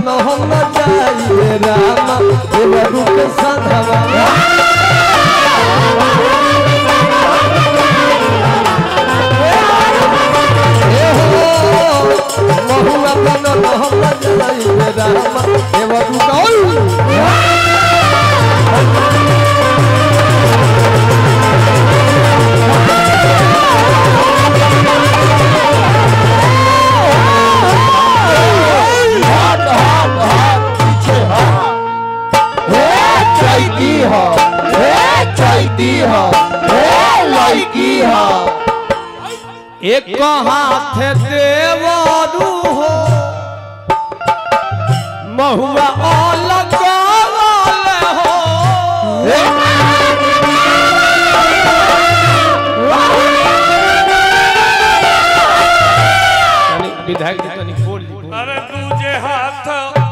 न हम न जाइए रामा देवरू के संघवा ए हो महुआ बन न हम न जाइए रामा देवरू का ओय! हाथ हाथ हाथ पीछे हाथ हे चैती हो हे चैती हो हे लड़की हो एक हाथ देवरू हो महुआ अलग हो तनी विधायक जी तनी बोल ली अरे दूजे हाथ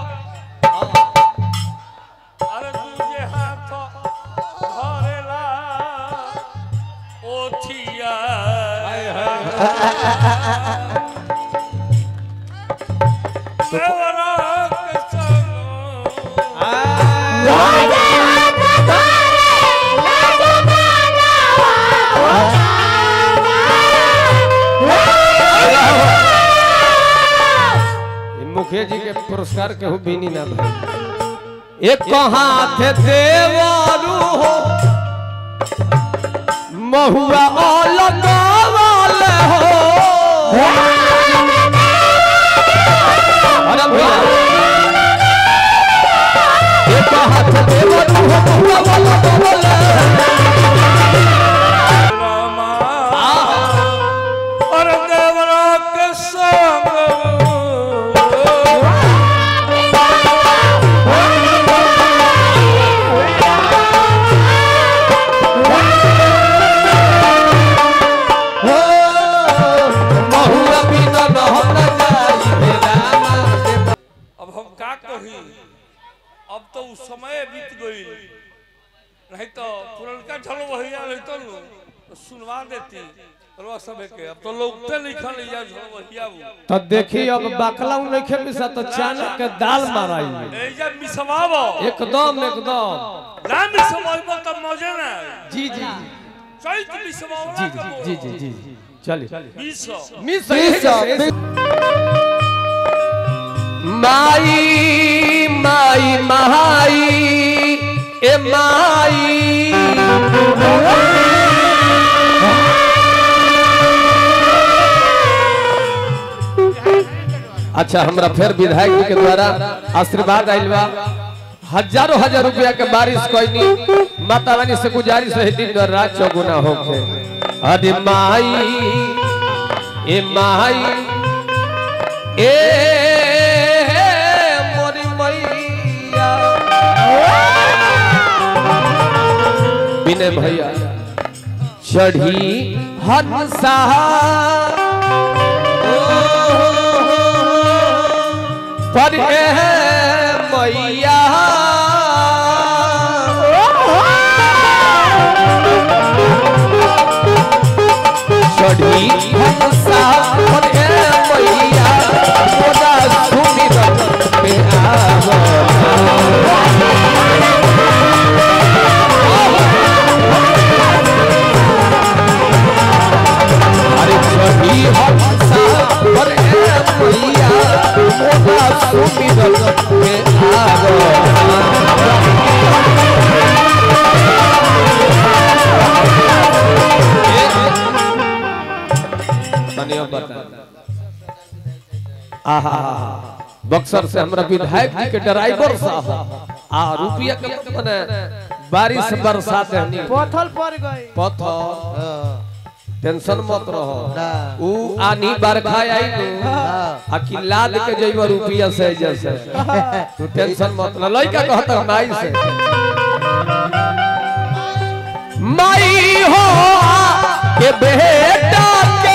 अरे दूजे हाथ धरेला ओठिया देवरा के संग ये मुखिया जी के पुरस्कार के हो बीनी ना भाई एक हाथ देवरू हो महुआ अलग हो अरे भैया एक हाथ देवरू हो महुआ अलग रामा अरे देवरा के संग हो महुआ बिना न हम न जाइए रामा अब हम का कही अब तो उस समय बीत गई नहीं तो पुरनका झलो भैया नहीं तो नु, तो सुनवा देती रवा सब के अब तो लोग ते लिखल या झलो भैया वो तो देखी अब बकला उ नहीं खेपी सा तो चाना के दाल माराई ए जब मिसवावो एकदम एकदम ना मिसवावो तो मजे ना जी जी चैत मिसवावो जी जी जी जी जी चलिए मिसो मिस माई माई माई ए माई अच्छा हमरा फिर विधायक जी के द्वारा आशीर्वाद आइल बा हजारों हजार रुपया के बारिश कोई माता रानी से गुजारिश है दिन और रात चौगुना होके अरे माई ए माई ए मोरी मैया विनय भैया चढ़ी हंसा पर ए मैया चढ़ी हंसा पर ए मैया मोरा सुमिरन पे आवना अरे चढ़ी हंसा पर ए मैया मोरा सुमिरन पे आवना बता आहा बक्सर से हमरा विधायक जी के ड्राइवर साहब आ रुपया के मने बारिश बरसात हनी पथल पड़ गई पत्थर टेंशन मत रहो ना। ऊ आनी बरखा आई नु आ कि लाद के जइबो रुपया से जैसे तू टेंशन मत ल लइका कहत माई से माई हो के बेटा के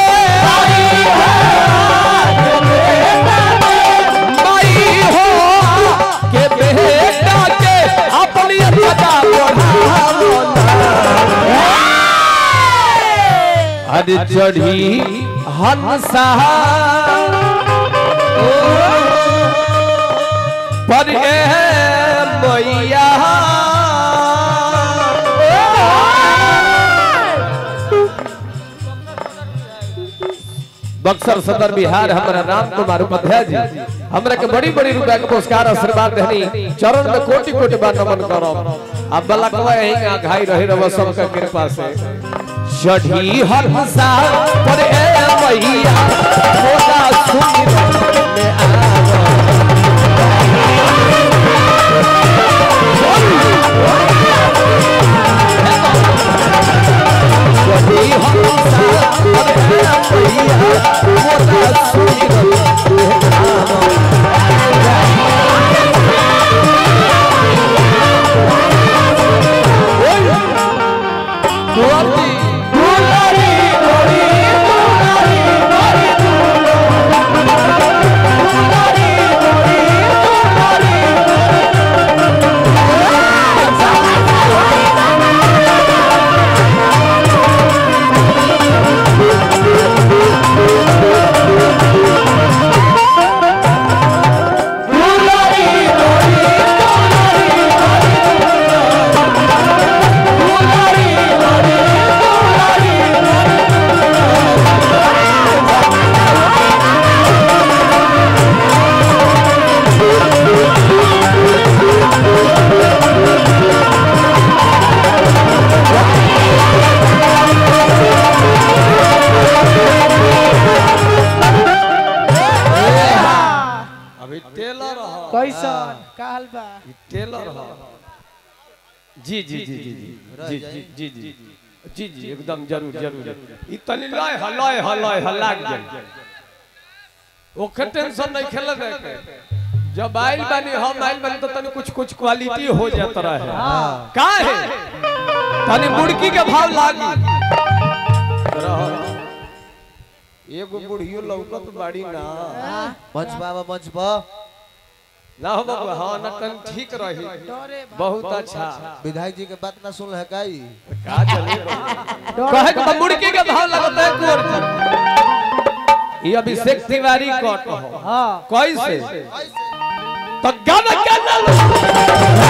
माई हो के बेटा के अपनी सदा बढ़ावो अरे चढ़ी हंसा बक्सर सदर बिहार हमारा राम कुमार उपाध्याय जी हमरा के बड़ी बड़ी रुपया के पुरस्कार आशीर्वाद देनी चरण में कोटि कोटि बार नमन करब अब बलकवा यही घाई रही रहो सबका कृपा से चढ़ी हर हसा पर ए मैया मोला सुमिरन में आवा चढ़ी हर हसा पर ए मैया मोला सुमिरन में आवा दुआरी दुलारी गोरी दुलारी गोरी दुलारी गोरी दुलारी दुलारी गोरी दुलारी दुलारी गोरी दुलारी अभी टेलर हो कैसन काल बा टेलर हो जी जी जी जी जी जी जी जी जी जी जी एकदम जरूर जरूर ई तनी लय हलय हलय हलाक जाई ओखे टेंशन नहीं खेले दे के जब आइल बानी हम आइल बानी तो तनी कुछ कुछ क्वालिटी हो जात रहे का है तनी मुड़की के भाव लागी रहो। एगो बुढ़ियो लौकत बाड़ी ना मंच बाबा मंच बा ना हो बाबू हाँ ना तन ठीक रही डरे बहुत अच्छा विधायक जी के बात ना सुन है काई का चले कहे के मुड़की के भाव लगता है कुंवर जी ये अभिषेक तिवारी कट हो हां कैसे तो गाना क्या लो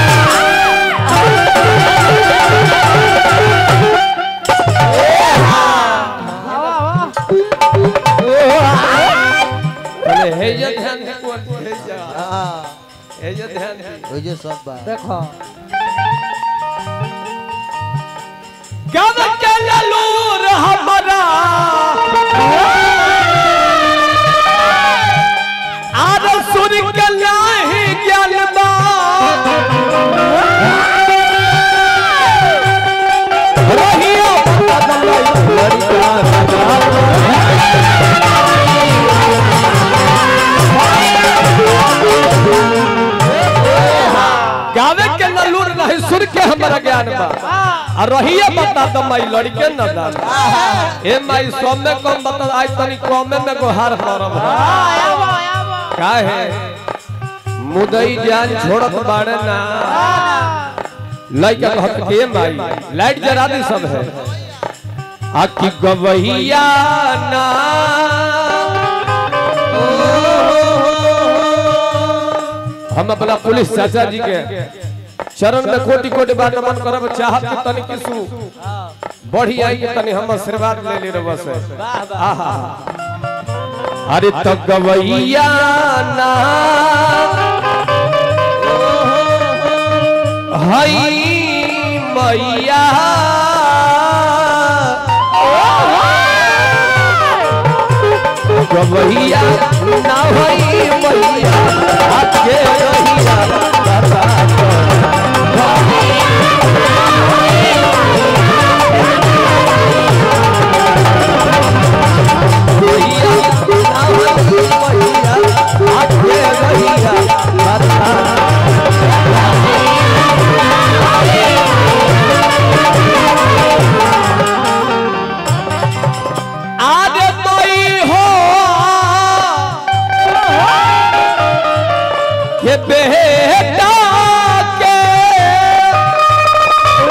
हवा हवा अरे हे ये ध्यान दे कुंवर जी, हे ये हां हे ये ध्यान दे ओइ जे सब बा देखो गाना क्या लो रे हमारा आर सुन के लाही ज्ञान बा रहियो बदलाई लड़का गावे के न लूर नहीं सुन के हमारा ज्ञान बा आ रहिए बता तो माई लड़के न दान ए माई सब में कम बता आज तनी कम में गोहार करब आवा आवा का है मुदई जान छोड़त बाड़े ना लइका कहत के माई लाइट जरा दी सब है आकी गवहिया ना हम अपना पुलिस चाचा जी के चरण में कोटि कोटि बार नमन करब चाहत कि तनी किसु बढ़ी आई कि तनी हम आशीर्वाद ले ले रब से आहा अरे तो गवैया ना हई मैया गवैया ना हई मैया आके रहिया बता गवैया ना हई मैया आके रहिया बता आरे मई हो के बेटा